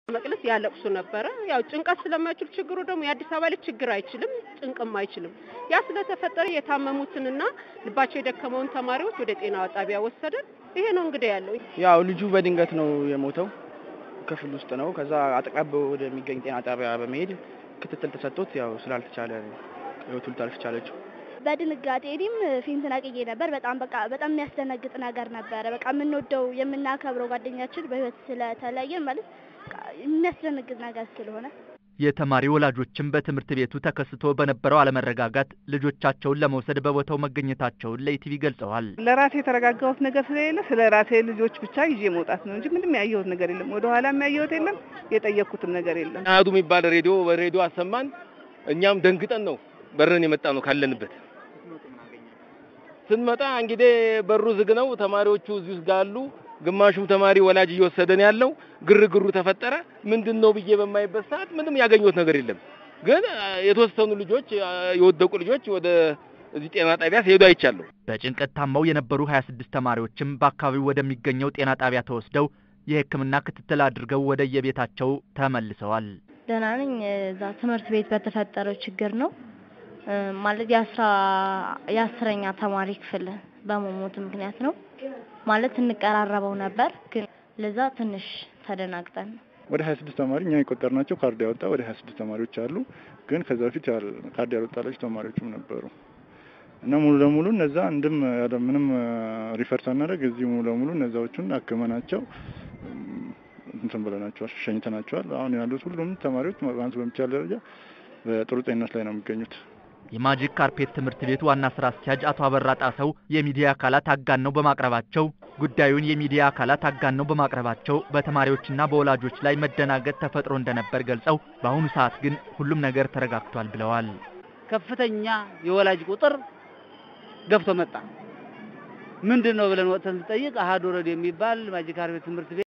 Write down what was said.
መቅለስ ያለቅሱ ነበረ። ያው ጭንቀት ስለማይችሉ ችግሩ ደግሞ የአዲስ አበባ ልጅ ችግር አይችልም፣ ጭንቅም አይችልም። ያ ስለተፈጠረ የታመሙትንና ልባቸው የደከመውን ተማሪዎች ወደ ጤና ጣቢያ ወሰደን። ይሄ ነው እንግዲህ ያለው። ያው ልጁ በድንገት ነው የሞተው፣ ክፍል ውስጥ ነው። ከዛ አጠቃበው ወደሚገኝ ጤና ጣቢያ በመሄድ ክትትል ተሰጥቶት ያው ስላልተቻለ ህይወቱ ልታልፍ ቻለችው። በድንጋጤ እኔም ፊንት ነቅዬ ነበር። በጣም በቃ በጣም የሚያስደነግጥ ነገር ነበረ። በቃ የምንወደው የምናከብረው ጓደኛችን በህይወት ስለተለየን ማለት የሚያስደነግጥ ነገር ስለሆነ የተማሪ ወላጆችም በትምህርት ቤቱ ተከስቶ በነበረው አለመረጋጋት ልጆቻቸውን ለመውሰድ በቦታው መገኘታቸውን ለኢቲቪ ገልጸዋል። ለራሴ የተረጋጋሁት ነገር ስለሌለ ስለ ራሴ ልጆች ብቻ ይዤ መውጣት ነው እንጂ ምንም ያየሁት ነገር የለም። ወደ ኋላ የሚያየሁት የለም። የጠየቅኩትም ነገር የለም። አህዱ የሚባል ሬዲዮ በሬዲዮ አሰማን። እኛም ደንግጠን ነው በረን የመጣ ነው ካለንበት ስንመጣ እንግዲህ በሩ ዝግ ነው። ተማሪዎቹ እዚህ ውስጥ ጋሉ። ግማሹም ተማሪ ወላጅ እየወሰደን ያለው ግርግሩ ተፈጠረ። ምንድን ነው ብዬ በማይበት ሰዓት ምንም ያገኘሁት ነገር የለም። ግን የተወሰኑ ልጆች የወደቁ ልጆች ወደ እዚህ ጤና ጣቢያ ሲሄዱ አይቻለሁ። በጭንቀት ታመው የነበሩ 26 ተማሪዎችም በአካባቢው ወደሚገኘው ጤና ጣቢያ ተወስደው የሕክምና ክትትል አድርገው ወደ የቤታቸው ተመልሰዋል። ደህና ነኝ። እዛ ትምህርት ቤት በተፈጠረው ችግር ነው ማለት የአስራ የአስረኛ ተማሪ ክፍል በመሞት ምክንያት ነው ማለት እንቀራረበው ነበር፣ ግን ለዛ ትንሽ ተደናግጠን ነው። ወደ 26 ተማሪ እኛ የቆጠርናቸው ካርድ ያወጣ ወደ 26 ተማሪዎች አሉ። ግን ከዛ በፊት ካርድ ያልወጣላቸው ተማሪዎችም ነበሩ እና ሙሉ ለሙሉ እነዛ አንድም ያለ ምንም ሪፈር ሳናደርግ እዚህ ሙሉ ለሙሉ እነዛዎቹን አክመናቸው እንትን ብለናቸዋል፣ ሸኝተናቸዋል። አሁን ያሉት ሁሉም ተማሪዎች ማንስ በሚቻል ደረጃ በጥሩ ጤንነት ላይ ነው የሚገኙት። የማጂክ ካርፔት ትምህርት ቤት ዋና ስራ አስኪያጅ አቶ አበራ ጣሰው የሚዲያ አካላት አጋነው በማቅረባቸው ጉዳዩን የሚዲያ አካላት አጋነው በማቅረባቸው በተማሪዎችና በወላጆች ላይ መደናገጥ ተፈጥሮ እንደነበር ገልጸው በአሁኑ ሰዓት ግን ሁሉም ነገር ተረጋግቷል ብለዋል። ከፍተኛ የወላጅ ቁጥር ገብቶ መጣ። ምንድን ነው ብለን ወጥተን ስንጠይቅ አሀዱ ረድ የሚባል ማጂክ ካርፔት ትምህርት ቤት